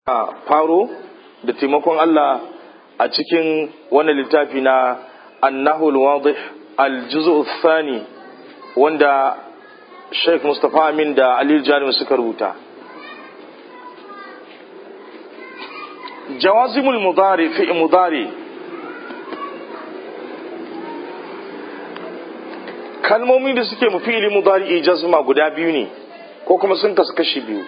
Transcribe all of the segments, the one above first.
faro da taimakon Allah a cikin wannan littafi na annahul wadih al-juz'u thani wanda Sheikh Mustapha Amin da Ali Jalim suka rubuta jawazimul mudari fi mudari kalmomi da suke mufili mudari jazma guda biyu ne ko kuma sun kasu kashi biyu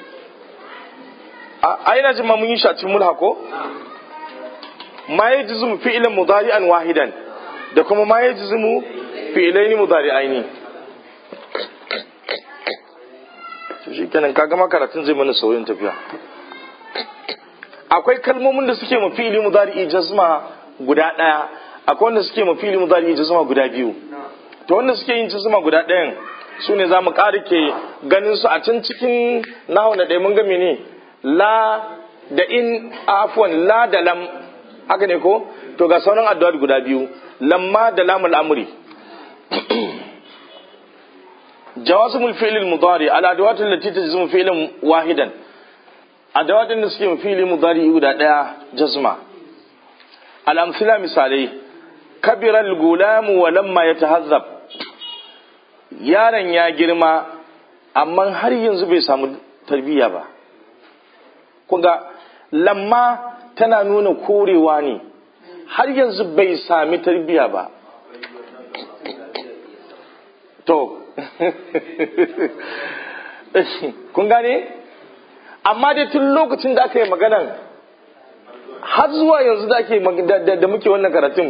a ina jin ma mun yi shacin mulha ko ma ya jizumu fi'ilin mudari'an wahidan da kuma ma ya jizumu fi'ilaini mudari'aini to shi kenan kaga makaratun zai mana sauyin tafiya akwai kalmomin da suke mafili mudari'i jazma guda daya akwai wanda suke mafili mudari'i jazma guda biyu to wanda suke yin jazma guda ɗayan su ne za mu ke ganin su a can cikin nahu na ɗaya mun ga ne la da in afwan la da lam haka ne ko to ga sauran addu'a guda biyu lamma da lamul amri jawazimul fi'l al-mudari ala adawat allati tajzimu fi'lan wahidan adawatin da suke fi'li mudari guda daya jazma al-amthila misalai kabira al-gulam wa lamma yatahazzab yaron ya girma amma har yanzu bai samu tarbiyya ba kunga lamma tana nuna korewa ne har yanzu bai sami tarbiya ba to kun gane amma dai tun lokacin da aka yi maganan har zuwa yanzu da ake da muke wannan karatun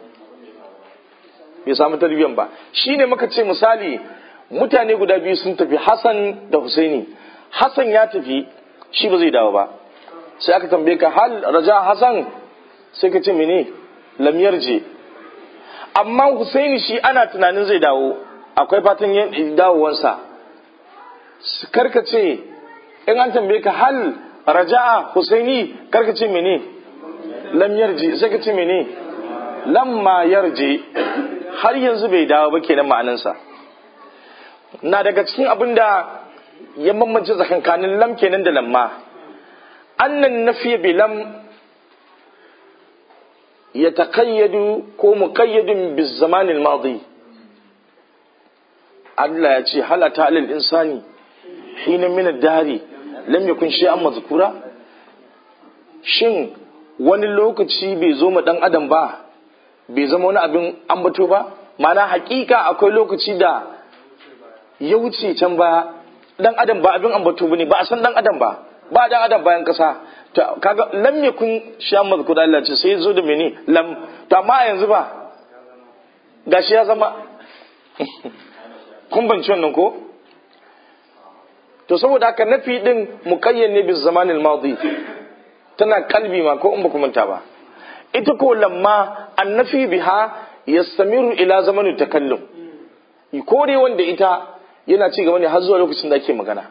bai samu tarbiyan ba shine muka ce misali mutane guda biyu sun tafi hassan da husaini hassan ya tafi shi ba zai dawo ba sai aka tambaye ka hal raja hasan sai ka ce mene lamiyar je amma husaini shi ana tunanin zai dawo akwai fatan dawowansa karka ce in an tambaye ka hal raja'a husaini karka ce mene lamiyar je sai ka ce mene lamma yarje har yanzu bai dawo ba kenan ma'anansa na daga cikin abin da ya bambance tsakankanin lam kenan da lamma annan nafiya bi lam ya taƙayyadu ko muƙayyadun bi zamanin madi Allah ya ce halata alal insani hina min dari lam yakun shay'an mazkura shin wani lokaci bai zo ma dan adam ba bai zama wani abin ambato ba mana hakika akwai lokaci da ya wuce can baya dan adam ba abin ambato bane ba a san dan adam ba ba dan adam bayan kasa to kaga lam yakun shay'an mazkura Allah ce sai zo da mene lam to amma yanzu ba gashi ya zama kun banci wannan ko to saboda haka nafi din muqayyan ne bi zamanil madi tana kalbi ma ko in ba manta ba ita ko lamma annafi biha yastamiru ila zamanu takallum kore wanda ita yana ci gaba ne har zuwa lokacin da ake magana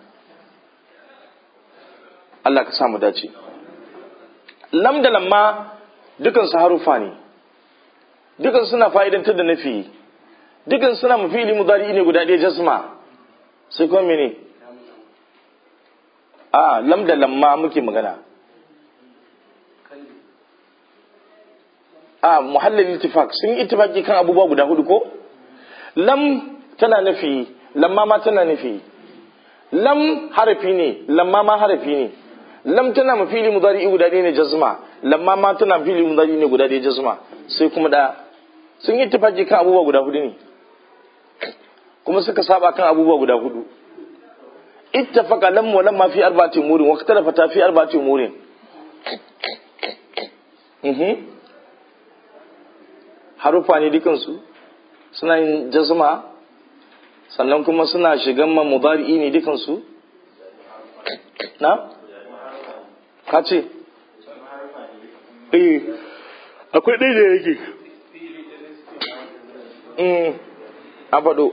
Allah ka samu dace lam da lamma dukan su harufa ne dukan suna fa'idantar da nafi dukan suna mafili mudari ne guda ɗaya jasma sai kuma mene a lam da lamma muke magana a muhallin ittifaq sun yi ittifaqi kan abubuwa guda hudu ko lam tana nufi lamma ma tana nufi lam harafi ne lamma ma harafi ne lam tana mafili mudari guda ɗaya ne jazma lamma ma tana mafili mudari ne guda ɗaya jazma sai kuma da sun yi ittifaqi kan abubuwa guda hudu ne kuma suka saba kan abubuwa guda hudu ittafaqa lam wa lamma fi arba'ati umurin wa ikhtalafa fi arba'ati umurin mhm harufa ne dukansu suna yin jazma sannan kuma suna shigan ma mudari'i ne dukansu na ka ce eh akwai ɗaya da yake a faɗo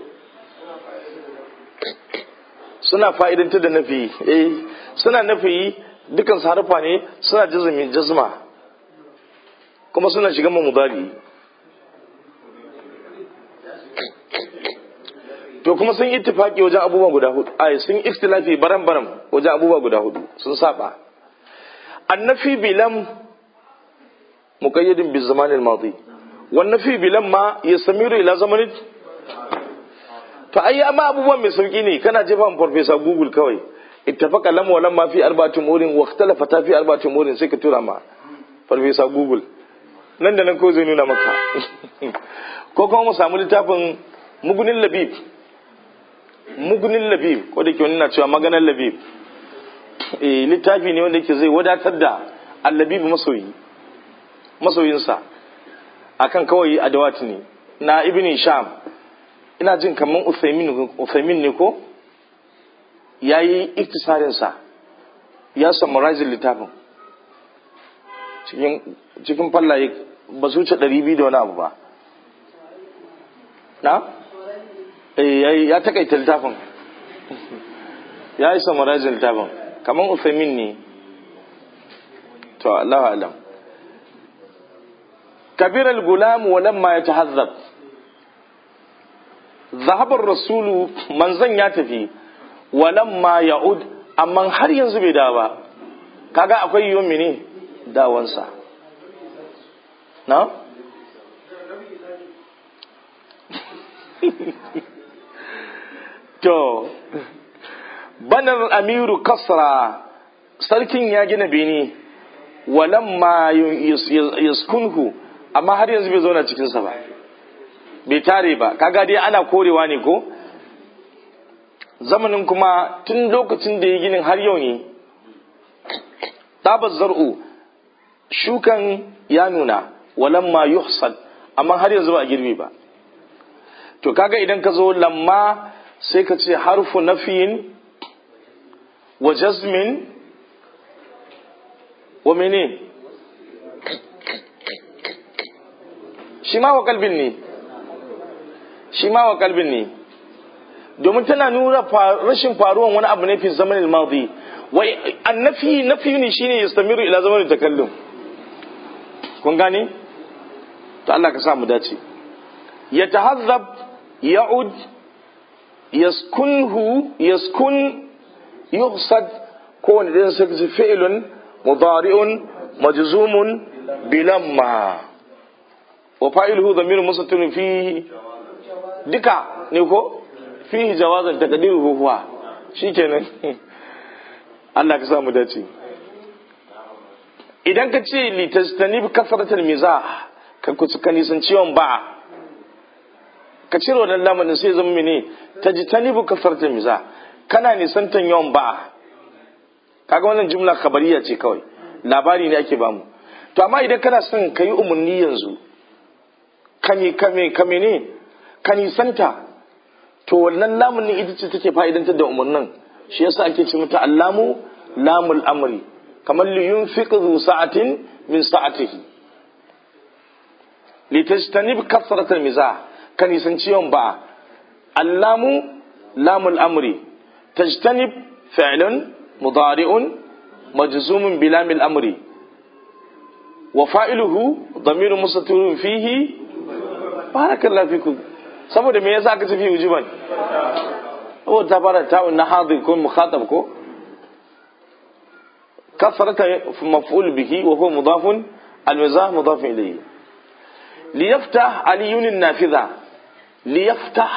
suna fa'idanta da nafi eh suna nafi dukansu harufa ne suna jazma kuma suna shigan ma mudari'i to kuma sun ittifaki wajen abubuwa guda hudu ai sun ikhtilafi baram baram wajen abubuwa guda hudu sun saba annafi bilam muqayyadin bi zaman al-madi wannafi bilam ma yastamiru ila zamanin to ai amma abubuwan mai sauki ne kana jefa farfesa google kawai ittafaqa lam wa lam ma fi arba'ati umurin wa ikhtalafa ta fi arba'ati umurin sai ka tura ma farfesa google nan da nan ko zai nuna maka ko kuma mu samu littafin mugunin labib mugunin labib ko da ke wani na cewa maganar labib eh littafi ne wanda yake zai wadatar da allabib masoyi masoyinsa akan kawai adawat ne na ibn sham ina jin kaman uthaymin ne ko yayi iktisarin sa ya summarize littafin cikin cikin fallaye ba su wuce 200 da wani abu ba na eh ya takaita littafin ya yi summarizing littafin kaman uthaymin ne to Allahu alam كبر الغلام ولما يتهذب ذهب الرسول من زن يتفي ولما يعود amma har yanzu bai dawo ba kaga akwai yiwuwar mene dawansa na? to banar amiru kasra sarkin ya gina bene walamma yaskunhu amma har yanzu bai zauna cikinsa ba bai tare ba kaga dai ana korewa ne ko zamanin kuma tun lokacin da ya ginin har yau ne tabar zar'u shukan ya nuna walamma yuhsad amma har yanzu ba a girbi ba to kaga idan ka zo lamma sai ka ce harfu nafiyin wa jazmin wa mene shi ma wa kalbin ne shi ma wa kalbin ne domin tana nuna rashin faruwan wani abu ne fi zamanin madi wai annafi nafi ne shine yastamiru ila zamanin takallum kun gane to Allah ka sa mu dace yatahazzab ya'ud yaskunhu yaskun yuhsad ko wanda zai saka fi'lun mudari'un majzumun bilamma wa fa'iluhu dhamirun mustatirun fihi duka ne ko fihi jawazan taqdiruhu huwa shikenan Allah ka sa mu dace idan ka ce li tastanib kasratul mizah ka kuka nisan ciwon ba ka cire wannan lamarin sai zama mene tajtanibu kasratul mizah kana nisantan yawan ba kaga wannan jumla khabariya ce kawai labari ne ake bamu to amma idan kana son ka yi umarni yanzu kame kame kame ne ka nisanta to wannan lamun ne ita ce take fa'idantar da umarnin shi yasa ake ce mata allamu lamul amri kamar li yunfiq zu sa'atin min sa'atihi li tajtanib kasrat al mizah ka nisanci yawan ba allamu lamul amri tajtanib fi'lun mudari'un majzumun bilamil amri wa fa'iluhu damirun mustatirun fihi barakallahu fikum saboda me yasa aka tafi wujuban saboda ta fara ta'un na hadir ko mukhatab ko kafarata maf'ul bihi wa huwa mudafun al-mizah mudaf ilayhi liyaftah aliyun an-nafiza liyaftah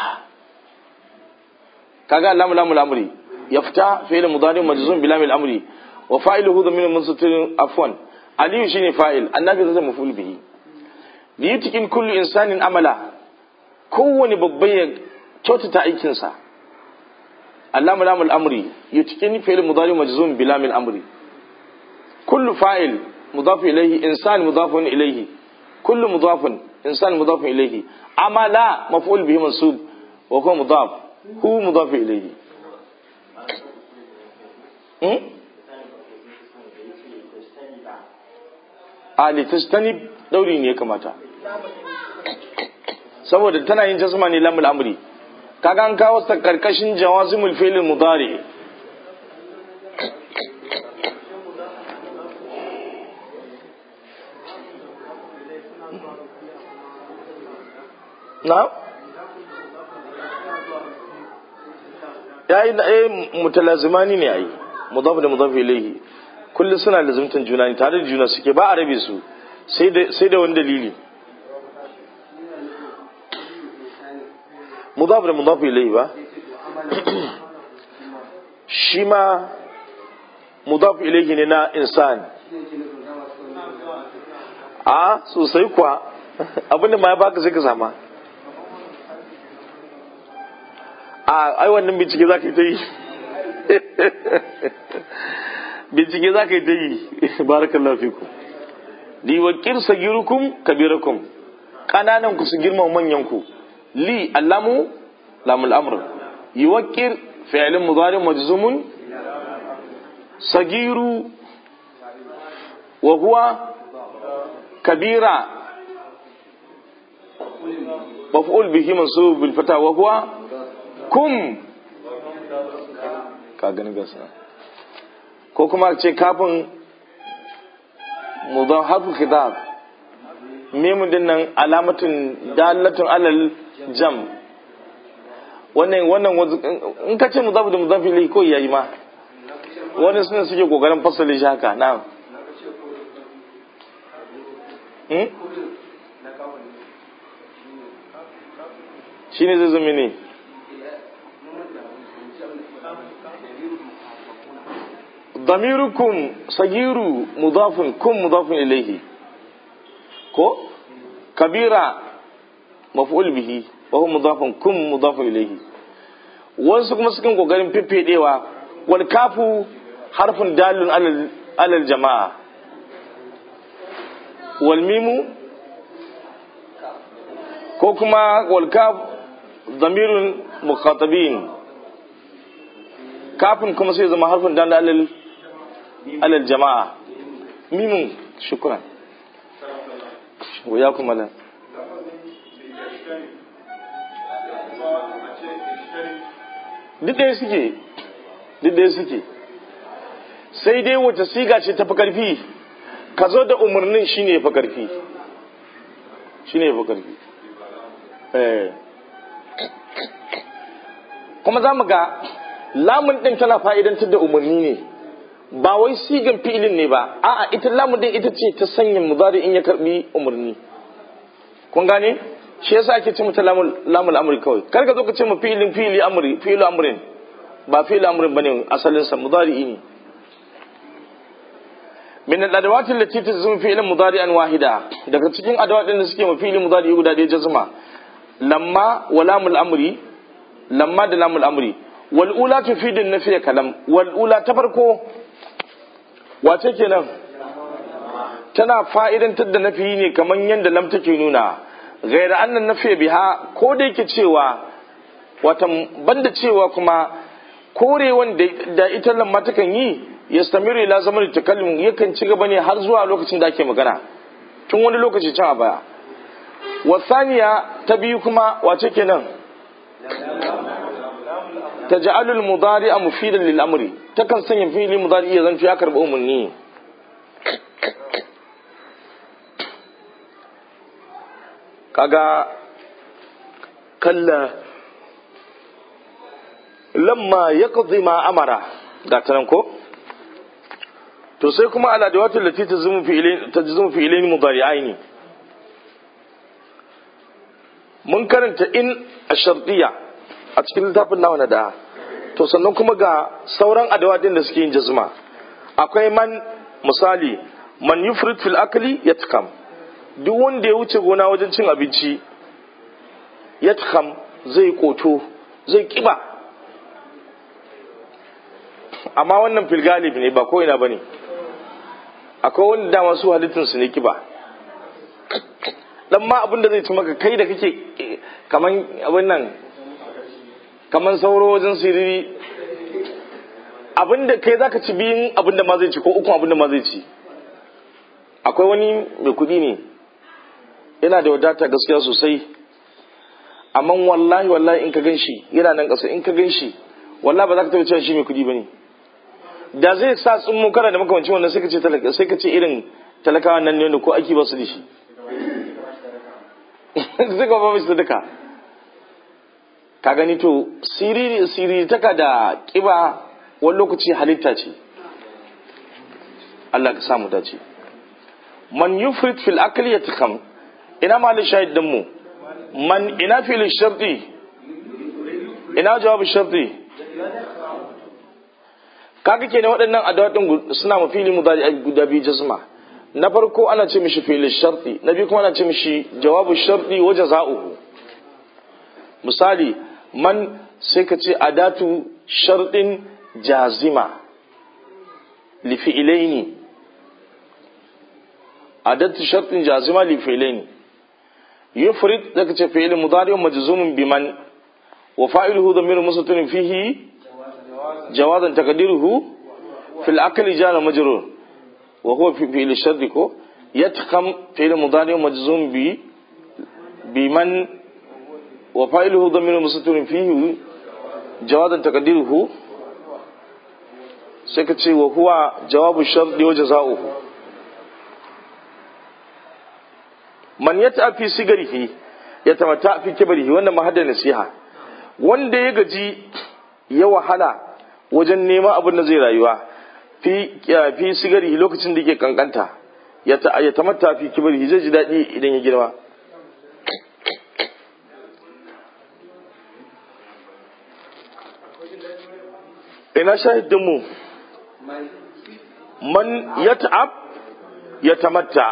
kaga lam lam al-amri yaftah fi'l mudari majzum bi lam al-amri wa fa'iluhu dhamirun mustatirun afwan aliyu shine fa'il an-nafiza maf'ul bihi liyutikin kullu insanin amala kowane babban ya kyautata aikinsa allamu lamul amri yutikin fi'il mudari majzum bi lamil amri kullu fa'il mudaf ilayhi insan mudafun ilayhi kullu mudafun insan mudafun ilayhi amala maf'ul bihi mansub wa huwa mudaf hu mudaf ilayhi hmm? a litastanib dauri ne ya kamata saboda tana yin jasma ne lamul amri kaga an kawo ta karkashin jawazimul fi'l mudari na yayi da eh mutalazimani ne ai mudaf da mudaf ilayhi kullum suna lazumtan juna ne tare da juna suke ba a rabe su sai da wani dalili mudaf da mudaf ilai ba shi ma mudaf ilaihi ne na insan a sosai kuwa abinda ma ya baka sai ka sama a ai wannan bincike za ka yi ta yi bincike za ka yi ta yi barakallahu fikum li wakir sagirukum kabirakum kananan ku su girma manyan ku li allamu lamul amr yuwakkir fi'lun mudari majzumun sagiru wa huwa kabira maf'ul bihi mansub bil fata wa huwa kum ka gani gasa ko kuma ce kafin mudan harfu kitab mimun din nan alamatin dalatun alal jam wannan wannan in ka ce mudafu da mudafi lai ko yayi ma wani suna suke kokarin fasali shi haka na'am shi ne zai zama ne ضميركم صغير مضاف كم مضاف إليه كو كبيرة مفعول به وهو مضاف كم مضاف إليه wasu kuma sukan kokarin fifedewa wal kafu harfin dalun alal jama'a wal mimu ko kuma wal kaf zamirun mukhatabin kafin kuma sai zama harfin dalun alal alal jama'a mimun shukran wa ya kuma lan duk ɗaya suke duk ɗaya suke sai dai wata siga ce ta fi ƙarfi ka zo da umarnin shi ne ya fi ƙarfi shi ne ya fi ƙarfi kuma za mu ga lamun ɗin tana fa'idantar da umarni ne ba wai sigan fi'ilin ne ba a'a ita lamun ɗin ita ce ta sanya muzari in ya karɓi umarni kun gane shi yasa ake ce mata lamul amri kawai kar ka zo ka ce mu fi'ilin fi'ili amri fi'ilu amrin ba fi'ilu amrin bane asalin sa mudari ne min al-adawat allati tazmu fi'lan mudari'an wahida daga cikin adawat din da suke mu fi'ilin mudari guda ɗaya jazma lamma wa lamul amri lamma da lamul amri wal ula tufidu an-nafiy kalam wal ula ta farko wace kenan tana fa'idantar da nafi ne kamar yadda lam take nuna gaira annan nafi biha ko da yake cewa wata banda cewa kuma korewan da ita lamma takan yi ya stamiru ila zaman takallim yakan ci gaba ne har zuwa lokacin da ake magana tun wani lokaci can a baya wasaniya ta biyu kuma wace kenan taj'alul mudari'a mufidan lil amri takan sanya fi'li mudari ya zanto ya karbi umarni kaga kalla lamma ya ma amara ga ta nan ko to sai kuma ala da wata lati ta zumu fi ilaini mudari'aini mun karanta in a shardiya a cikin littafin nawa na da to sannan kuma ga sauran adawadin da suke yin jazma akwai man misali man yufrid fil akli yatkam duk wanda ya wuce gona wajen cin abinci ya zai koto zai kiba amma wannan filgalib ne ba ko ina ba ne akwai wanda dama su halittinsu ne kiba dan ma abin da zai ci maka kai da kake kaman abin nan kaman sauro wajen siriri abin da kai zaka ci biyun abin da ma zai ci ko uku abin da ma zai ci akwai wani mai kuɗi ne yana da wadata gaskiya sosai amma wallahi wallahi in ka gan shi yana nan ƙasa in ka gan shi wallahi ba za ka taɓa cewa shi mai kuɗi ba ne da zai sa tsummo kana da makamancin wannan sai ka ce talaka sai ka ce irin talakawa nan ne ko aiki ba su da shi sai ka ba su duka ka gani to siriri siriri taka da kiba wani lokaci halitta ce Allah ka samu dace man yufrit fil akli yatakam ina malin shahid din mu man ina fil sharti ina jawabu sharti kaga kenan waɗannan adawatin suna ma fili mudari guda biyu jazma na farko ana ce mishi fili sharti na biyu kuma ana ce mishi jawabu sharti wa jaza'uhu misali man sai ka ce adatu sharɗin jazima li fi'ilaini adatu sharɗin jazima li fi'ilaini yufrid zaka ce fi'il mudari majzumun biman wa fa'iluhu dhamir mustatir fihi jawazan taqdiruhu fil akli jana majrur wa huwa fi fi'il sharti ko yatkam fi'il mudari majzum bi biman wa fa'iluhu dhamir mustatir fihi jawazan taqdiruhu sai ka ce wa huwa jawabu sharti wa jazaohu man yata fi sigarihi ya tamata fi kibarihi wannan mahadda nasiha wanda ya gaji ya wahala wajen neman abin da zai rayuwa fi fi sigarihi lokacin da yake kankanta ya ta ya tamatta fi kibarihi zai ji daɗi idan ya girma ina shahidin mu man yata'ab ya tamatta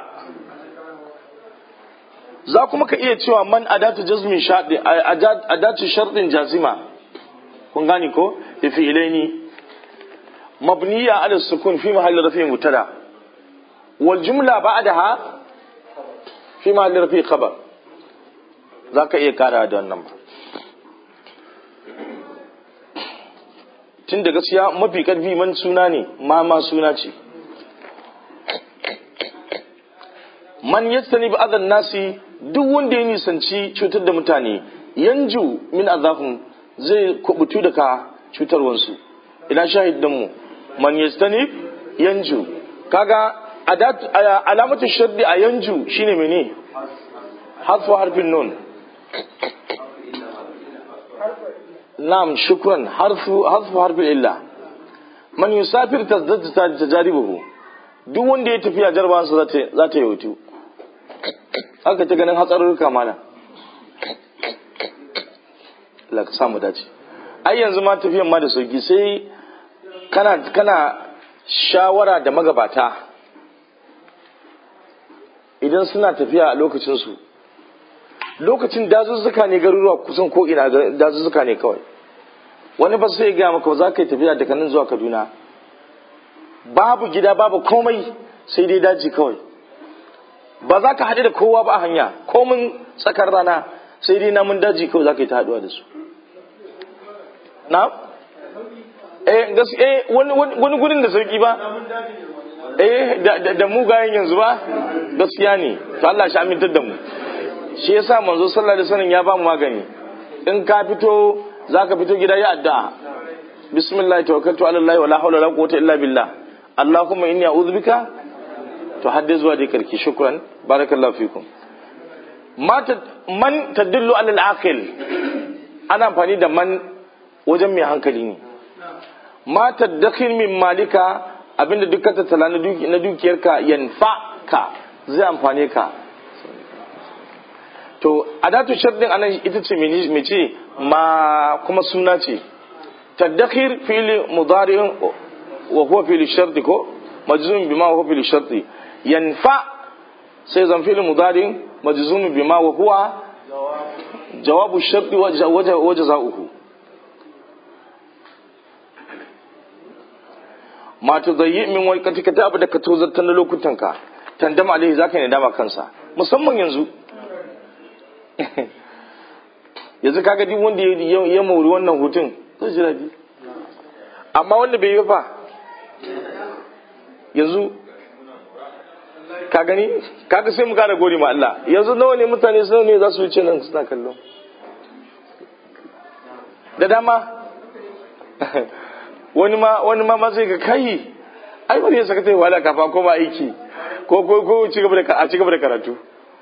za kuma ka iya cewa man adatu jazmin shaɗi adatu sharɗin jazima kun gani ko da fi'ilaini mabniya ala sukun fi mahalli rafi mutada wal jumla ba'daha fi mahalli rafi khabar za ka iya kara da wannan ba tun da gaskiya mafi karfi man suna ne ma ma suna ce man yastani bi adan nasi duk wanda ya nisanci cutar da mutane yanju min azafin zai kubutu daga cutarwansu ina shahidin mu man yastani yanju kaga alamatu shaddi a yanju shine mene harfu harfin nun na'am shukran harfu harfu harfin illa man yusafir tazdad tajaribuhu duk wanda ya tafiya jarabawansa za ta yi hutu haka ta ganin hatsarurruka mana Allah ka samu dace ai yanzu ma tafiyan ma da sauki sai kana kana shawara da magabata idan suna tafiya a lokacin su lokacin dazuzzuka ne garuruwa kusan ko ina dazuzzuka ne kawai wani ba sai ga maka za ka yi tafiya daga nan zuwa Kaduna babu gida babu komai sai dai daji kawai ba za ka haɗu da kowa ba a hanya komin tsakar rana sai dai namun daji kawai za ka yi ta haɗuwa da su na? eh gaske wani gudun da sauki ba eh da mugayen yanzu ba gaskiya ne to Allah shi amintar da mu shi yasa manzo sallallahu alaihi wasallam ya ba mu magani in ka fito zaka fito gida ya addu'a bismillah tawakkaltu ala allah wala hawla wala quwwata illa billah allahumma inni a'udhu bika to hadde zuwa dai karki shukran barakallahu fikum man tadullu alal aqil ana amfani da man wajen mai hankali ne ma tadakhil min malika abinda duk ka tattala na dukiyarka yanfa ka zai amfane ka to adatu sharɗin anan ita ce mai ce ma kuma suna ce tadakhir fili mudari'in wa huwa fili sharti ko majzum bima wa huwa fili sharti yanfa sai zan fili mudari'in majzum bima wa huwa jawabu sharti wa jaza'uhu ma tudayyi min waqtika ta abu da ka tozarta na lokutanka tandama alaihi zaka ne dama kansa musamman yanzu yanzu kaga duk wanda ya mauri wannan hutun zai ji daɗi amma wanda bai yi fa yanzu ka gani kaga sai mu kara gori ma Allah yanzu nawa ne mutane su ne za su wuce nan suna kallo da dama wani ma wani ma sai ka kai ai wani ya saka ta wala kafa ko ba aiki ko ko ko ci gaba da a ci gaba da karatu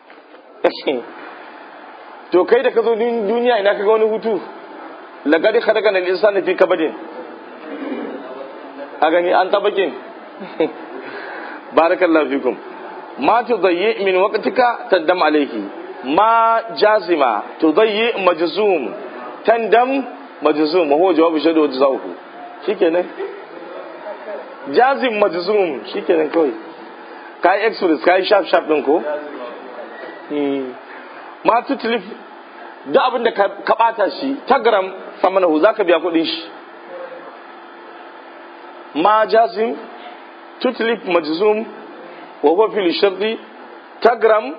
to kai da ka zo duniya ina ka ga wani hutu lagadi khadakan al-insan fi kabadin a gani an tabakin barakallahu fikum ma tudayyi min waqtika tandam alayhi ma jazima tudayyi majzum tandam majzum huwa jawabu shadu jazahu shikenan jazim majzum shikenan kawai kai express kai sharp sharp din ko ma tutlif duk abin da ka bata shi tagram samanahu zaka biya kudin shi ma jazim tutlif majzum wa huwa fil sharti tagram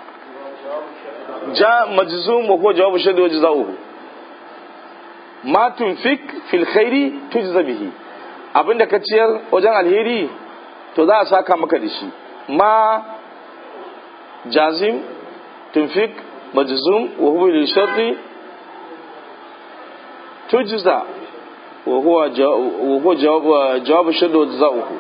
ja majzum wa huwa jawabu shaddi wa jazaohu ma tunfik fil khairi tujza bihi abinda ka ciyar wajen alheri to za a saka maka da shi ma jazim tunfik majzum wa huwa lil sharti tujza wa huwa wa huwa jawab jawab shaddi wa jazaohu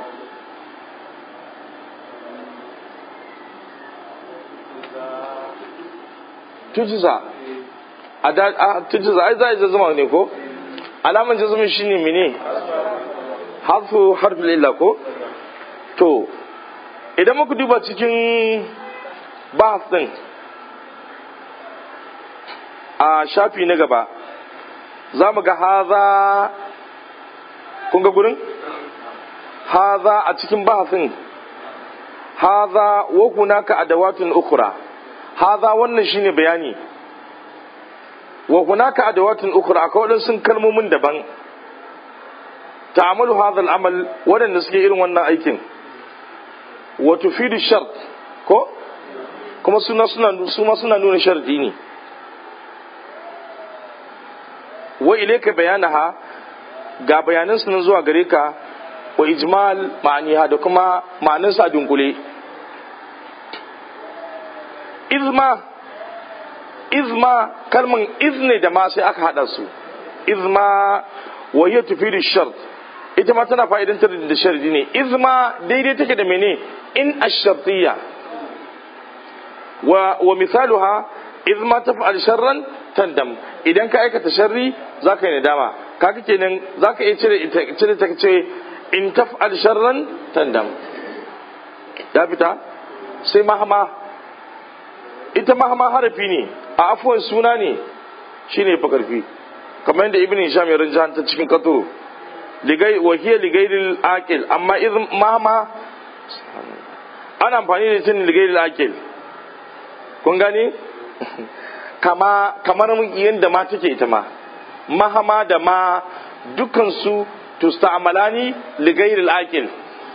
tujza a da a tujza ai za a zama ne ko alaman jazmin shine mene harfu harfin illa ko to idan muka duba cikin bahas din a shafi na gaba za mu ga haza kun ga gurin haza a cikin bahasin haza wa hunaka adawatun ukhra haza wannan shine bayani wa hunaka adawatun ukhra akwai wadansu kalmomin daban ta'amalu hadha al-amal wadanda suke irin wannan aikin wa tufidu shart ko kuma suna suna suma suna nuna sharadi ne wa ilayka bayanaha ga bayanan su nan zuwa gare ka wa ijmal ma'aniha da kuma ma'anin sa dunkule izma izma kalman izne da ma sai aka hada su izma wa hiya tufidu shart ita ma tana fa'idantar da sharadi ne izma daidai take da mene in ash-shartiyya wa wa misaluha izma taf'al sharran tandam idan ka aikata sharri zaka yi nadama kaga kenan zaka iya cire ita cire ta ce in taf'al sharran tandam ya fita sai mahama ita mahama harafi ne a afuwan suna ne shine fa karfi kamar yadda ibn hisham ya rinja ta cikin katuru ligai wa hiya ligairil aqil amma idan mahama ana amfani da ita ne ligairil aqil kun gane kama kamar yadda ma take ita ma mahama da ma dukkan su tusta'malani ligairil aqil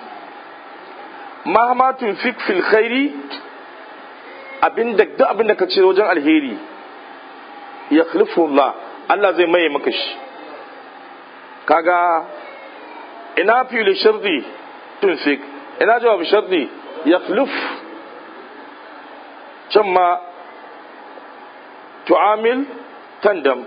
mahama tunfik fil khairi abinda duk abinda ka ce wajen alheri ya Allah Allah zai maye maka shi kaga ina fili shardi tunfik ina jawab shardi ya can ma tu'amil tandam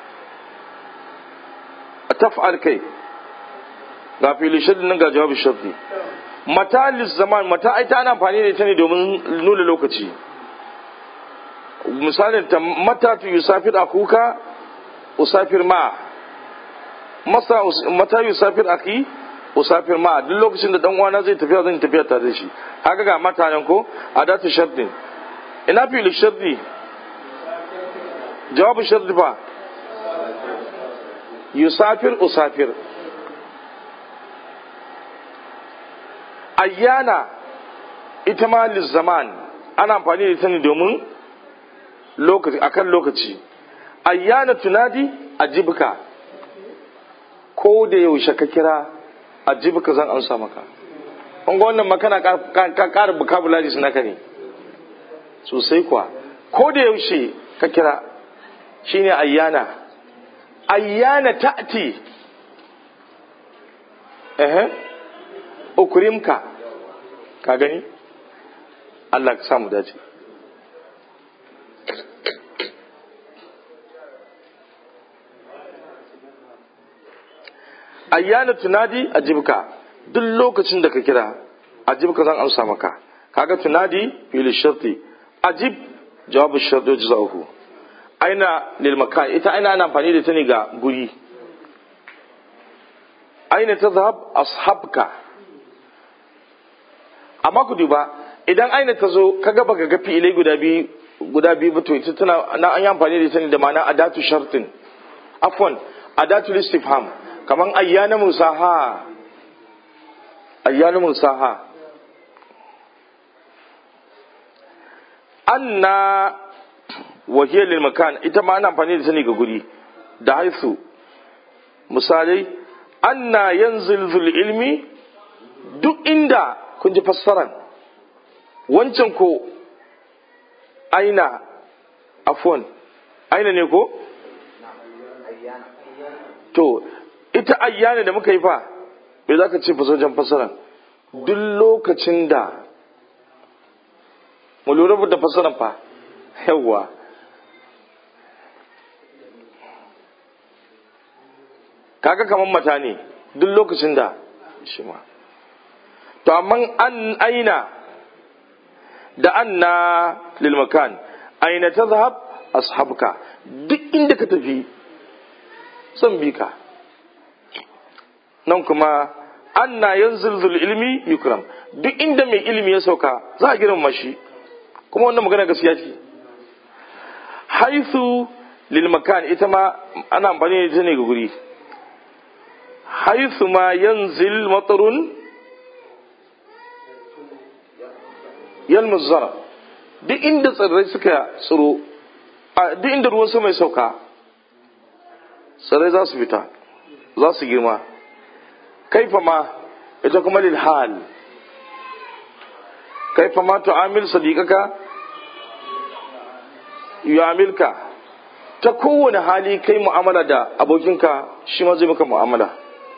taf'al kai ga fili shardi nan ga jawab shardi mata zaman mata ai ta ana amfani da ita ne domin nuna lokaci misalin ta mata tu yusafir akuka usafir ma masa mata yusafir aki usafir ma duk lokacin da dan uwana zai tafiya zan tafiya tare da shi haka ga mata nan ko adatu shartin ina fili sharti jawabu sharti fa yusafir usafir ayyana ita ma zaman ana amfani da ita ne domin lokaci akan lokaci ayyana tunadi ajibka ko da yaushe ka kira ajibka zan amsa maka kun ga wannan makana ka ƙara vocabulary su naka ne sosai kuwa ko da yaushe ka kira shine ayyana ayyana ta'ti eh ukrimka ka gani Allah ka samu dace ayyana tunadi ajibka duk lokacin da ka kira ajibka zan amsa maka kaga tunadi fil sharti ajib jawabu sharti jazahu aina lil makan ita aina ana amfani da ta ne ga guri aina tazhab ashabka amma ku duba idan aina ta zo ka gaba ga fi'ilai guda biyu guda biyu ba to ita tana na an yi amfani da ita ne da ma'ana adatu shartin afwan adatu istifham kaman ayyana musaha ayyana musaha anna wahiyar lil makan ita ma ana amfani da ta ne ga guri da haisu misalai anna yanzil zul ilmi duk inda kun ji fassaran wancan ko aina afwan aina ne ko to ita ayyana da muka yi fa me za ka ce fasojan fassaran duk lokacin da mu lura da fassaran fa yawwa kaga kaman mata ne duk lokacin da shi ma to amma an aina da anna lil makan aina tazhab ashabuka duk inda ka tafi zan bi ka nan kuma anna yanzil ilmi yukram duk inda mai ilimi ya sauka za a girmama shi kuma wannan magana gaskiya ce haithu lil makan ita ma ana amfani da ita ne ga guri haithu ma yanzil matarun yalmuz zara duk inda tsirrai suka tsiro duk inda ruwan sama ya sauka tsirrai za su fita za su girma kaifa ma ita kuma lil hal kaifa ma tu'amil sadiqaka yu'amilka ta kowane hali kai mu'amala da abokinka shi ma zai maka mu'amala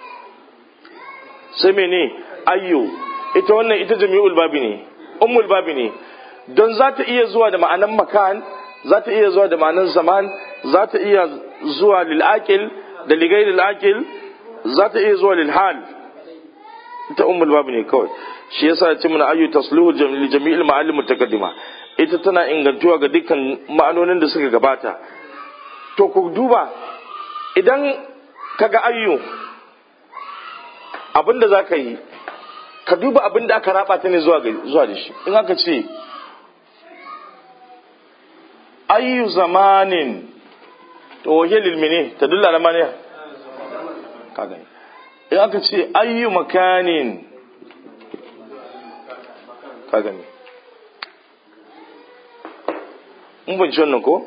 sai mene ayyo ita wannan ita jami'ul babi ne ummul babi ne don za ta iya zuwa da ma'anan makan za ta iya zuwa da ma'anan zaman za ta iya zuwa lil aqil da ligai lil aqil za ta iya zuwa lil hal ita ummul babi ne kawai shi yasa ya ce mana ayyu tasluhu jami'il ma'alim mutaqaddima ita tana ingantuwa ga dukkan ma'anonin da suka gabata to ku duba idan kaga ayyu abinda za ka yi ka duba abinda aka raba ta ne zuwa da shi in aka ce ayyu zamanin to wahe lilmi ne ta dulla na maniya ka gani in aka ce ayyu makanin ka gani mun banci wannan ko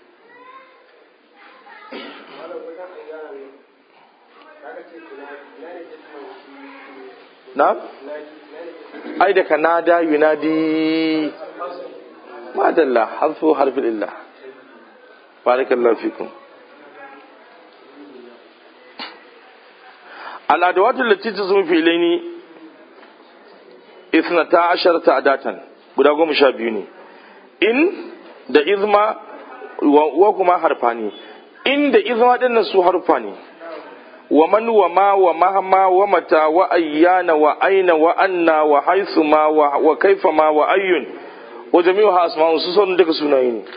na ai da kanada yunadi madalla harfu harfin illah barakallahu fikum الأدوات التي تزم في إليني اثنتا عشرة أداة guda goma sha biyu ne in da izma wa kuma harfa ne in da izma din nan su harfa ne wa man wa ma wa mahma wa mata wa ayyana wa aina wa anna wa haythu ma wa kaifa ma wa ayyun wa jami'uha asma'un su son duka sunaye ne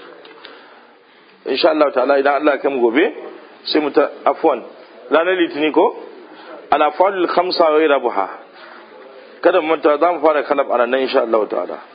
insha Allah ta'ala idan Allah ya kai mu gobe sai mu ta afwan ranar litini ko ala fa'alul khamsa wa rabuha kada mu manta za mu fara kalab a nan insha Allah ta'ala